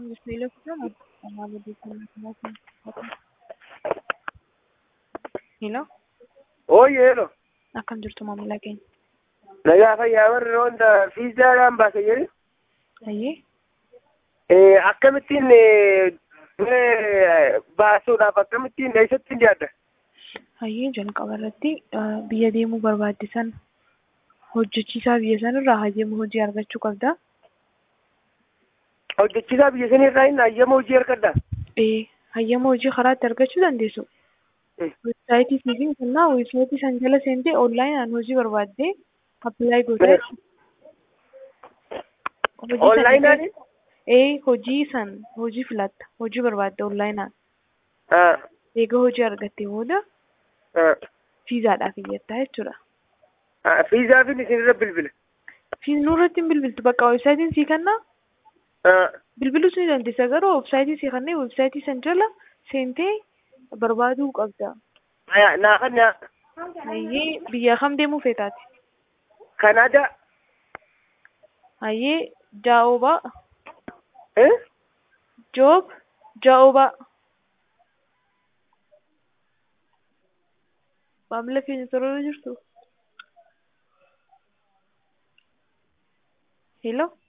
Hello, Ooyyeeno akkam jirtu maamila keenya? nagaa fayyaa warri wanta fiizaadhaan baase jedhe Ayyee, Eh, akkamittiin eh, eh, baasuudhaaf akkamittiin eessatti dhiyaadda? ayyee jalqaba irratti eh, biyya deemuu barbaaddisan hojjechiisaa biyya sanirraa hayyama hojii argachuu qabda. Hojjechiisaa biyya sanirraa hin hayyama hojii argadda. Ee, hayyama hojii karaa itti argachuu dandeessu. Mm. Weebsaayitii siifiin kennaa weebsaayitii san jala seentee onlaayinaan hojii barbaaddee appilaayi gootee hojii san- Onlaayinaan? Ee, hojii san hojii filatta hojii barbaadde onlaayinaan Ah, eega hojii argattee booda ah, fiizaadhaaf iyyattaa jechuudha. ah, Fiizaafin isinirra bilbila. Fiiz nurratti hin bilbiltu bakka weebsaayitiin sii kennaa Ah, bilbilus ni dandeessa garuu weebsaayitii sii kennee weebsaayitii san jala seentee barbaaduu qabda. aya, naafan naa Hayyee biyya kam deemuu feetaati? Kanaadaa. Hayyee jaa'oobaa Eh? joob jaa'oobaa. Maamila keenya torora jirtu? Hello?